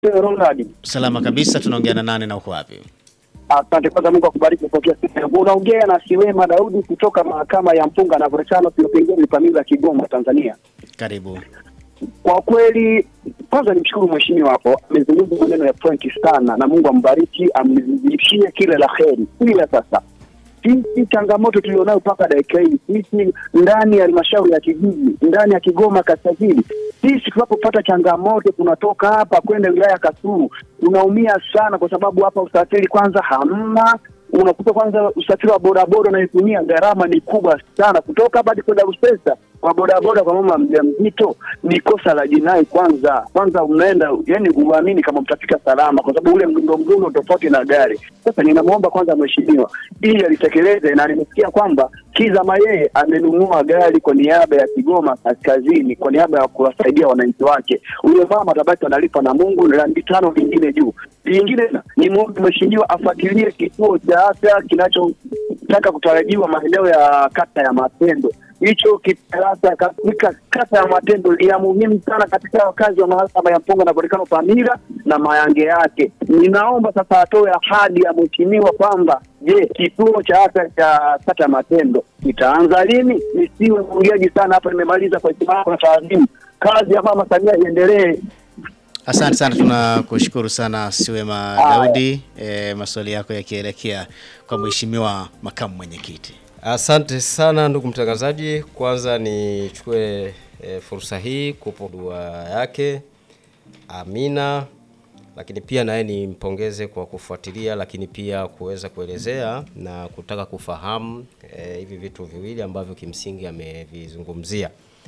Ronald. Salama kabisa, tunaongea na nani na uko wapi? Asante kwanza, Mungu akubariki kupokea simu yangu. Unaongea na Siwema Daudi kutoka mahakama ya Mpunga na Volcano Pingeni Pamila, Kigoma, Tanzania. Karibu. Kwa kweli, kwanza nimshukuru mheshimiwa hapo, amezungumza maneno ya pointi sana, na Mungu ambariki, amzidishie kila la heri. Ila sasa sisi changamoto tulionayo mpaka dakika hii, sisi ndani ya halmashauri ya kijiji, ndani ya Kigoma Kaskazini, sisi tunapopata changamoto, tunatoka hapa kwenda wilaya ya Kasulu, tunaumia sana, kwa sababu hapa usafiri kwanza hamna unakuta kwanza usafiri wa bodaboda unaitumia gharama ni kubwa sana, kutoka hapa hadi kwenda Rusesa kwa bodaboda kwa mama mjamzito ni kosa la jinai. Kwanza kwanza unaenda yani, uamini kama mtafika salama, kwa sababu ule mdundo mdundo tofauti na gari. Sasa ninamwomba kwanza mheshimiwa ili alitekeleze, na nimesikia kwamba Kizama yeye amenunua gari kwa niaba ya Kigoma Kaskazini, kwa niaba ya kuwasaidia wananchi wake. Ule mama atabaki analipa na Mungu na laki tano vingine juu vingine. Ni mwombe mheshimiwa afuatilie kituo cha afya kinachotaka kutarajiwa maeneo ya kata ya Matendo hicho kitarasa katika kata ya Matendo ni ya muhimu sana katika wakazi wa mahakama ya Mpunga na Volcano Pamila na mayange yake. Ninaomba sasa atoe ahadi ya mheshimiwa kwamba je, kituo cha afya cha kata ya Matendo kitaanza lini? Nisiwe mwongeaji sana hapa, nimemaliza kwa heshima na taadhimu. Kazi ya mama Samia iendelee. Asante sana, tunakushukuru sana Siwema Daudi. E, maswali yako yakielekea kwa mheshimiwa makamu mwenyekiti. Asante sana ndugu mtangazaji, kwanza nichukue e, fursa hii kupo dua yake Amina, lakini pia naye nimpongeze kwa kufuatilia, lakini pia kuweza kuelezea na kutaka kufahamu e, hivi vitu viwili ambavyo kimsingi amevizungumzia.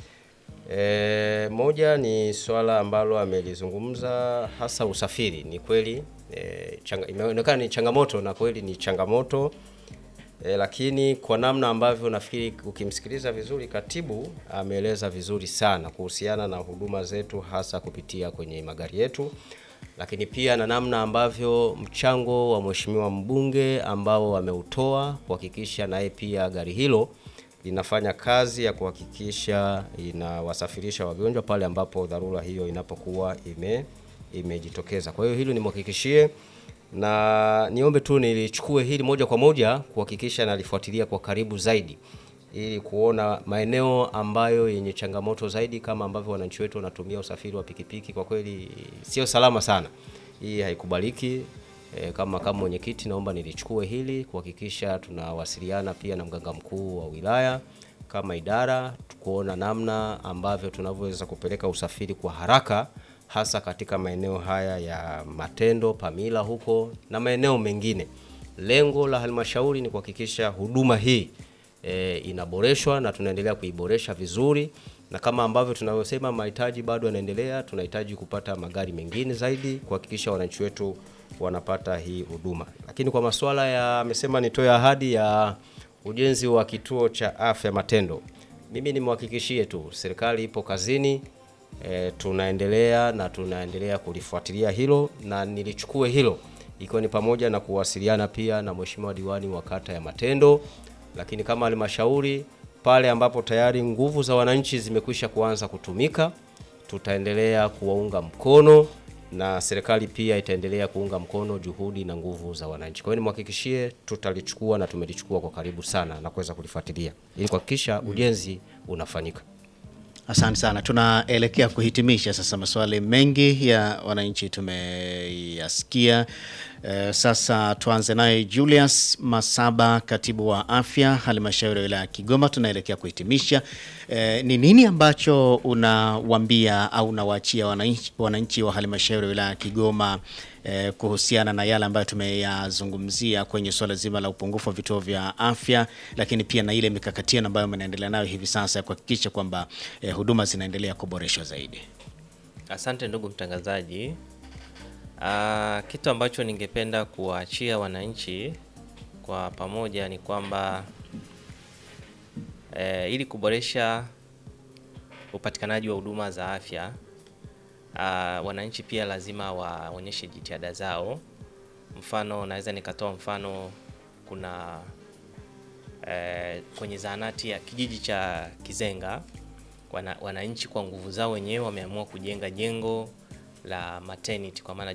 E, moja ni swala ambalo amelizungumza hasa usafiri. Ni kweli e, changa, imeonekana ni changamoto na kweli ni changamoto E, lakini kwa namna ambavyo nafikiri ukimsikiliza vizuri katibu ameeleza vizuri sana kuhusiana na huduma zetu hasa kupitia kwenye magari yetu, lakini pia na namna ambavyo mchango wa mheshimiwa mbunge ambao ameutoa kuhakikisha naye pia gari hilo linafanya kazi ya kuhakikisha inawasafirisha wagonjwa pale ambapo dharura hiyo inapokuwa ime imejitokeza. Kwa hiyo hilo nimhakikishie na niombe tu nilichukue hili moja kwa moja kuhakikisha nalifuatilia kwa karibu zaidi ili kuona maeneo ambayo yenye changamoto zaidi, kama ambavyo wananchi wetu wanatumia usafiri wa pikipiki. Kwa kweli sio salama sana, hii haikubaliki. E, kama kama mwenyekiti, naomba nilichukue hili kuhakikisha tunawasiliana pia na mganga mkuu wa wilaya kama idara, kuona namna ambavyo tunavyoweza kupeleka usafiri kwa haraka hasa katika maeneo haya ya Matendo, Pamila huko na maeneo mengine. Lengo la halmashauri ni kuhakikisha huduma hii e, inaboreshwa na tunaendelea kuiboresha vizuri, na kama ambavyo tunavyosema mahitaji bado yanaendelea, tunahitaji kupata magari mengine zaidi kuhakikisha wananchi wetu wanapata hii huduma. Lakini kwa masuala ya amesema nitoe ahadi ya ujenzi wa kituo cha afya Matendo, mimi nimwahakikishie tu serikali ipo kazini. E, tunaendelea na tunaendelea kulifuatilia hilo na nilichukue hilo ikiwa ni pamoja na kuwasiliana pia na mheshimiwa diwani wa kata ya Matendo, lakini kama halmashauri pale ambapo tayari nguvu za wananchi zimekwisha kuanza kutumika, tutaendelea kuwaunga mkono na serikali pia itaendelea kuunga mkono juhudi na nguvu za wananchi. Kwa hiyo nimhakikishie tutalichukua na tumelichukua kwa karibu sana na kuweza kulifuatilia ili kuhakikisha ujenzi unafanyika. Asante sana, tunaelekea kuhitimisha sasa. Maswali mengi ya wananchi tumeyasikia. E, sasa tuanze naye Julius Masaba, katibu wa afya halmashauri ya wilaya ya Kigoma. Tunaelekea kuhitimisha. E, ni nini ambacho unawaambia au unawaachia wananchi, wananchi wa halmashauri ya wilaya ya Kigoma eh, kuhusiana na yale ambayo tumeyazungumzia kwenye suala zima la upungufu wa vituo vya afya, lakini pia na ile mikakati ambayo mnaendelea nayo hivi sasa ya kuhakikisha kwamba eh, huduma zinaendelea kuboreshwa zaidi. Asante ndugu mtangazaji. Ah, kitu ambacho ningependa kuwaachia wananchi kwa pamoja ni kwamba eh, ili kuboresha upatikanaji wa huduma za afya ah, wananchi pia lazima waonyeshe jitihada zao. Mfano, naweza nikatoa mfano, kuna eh, kwenye zahanati ya kijiji cha Kizenga wana, wananchi kwa nguvu zao wenyewe wameamua kujenga jengo la maternity kwa maana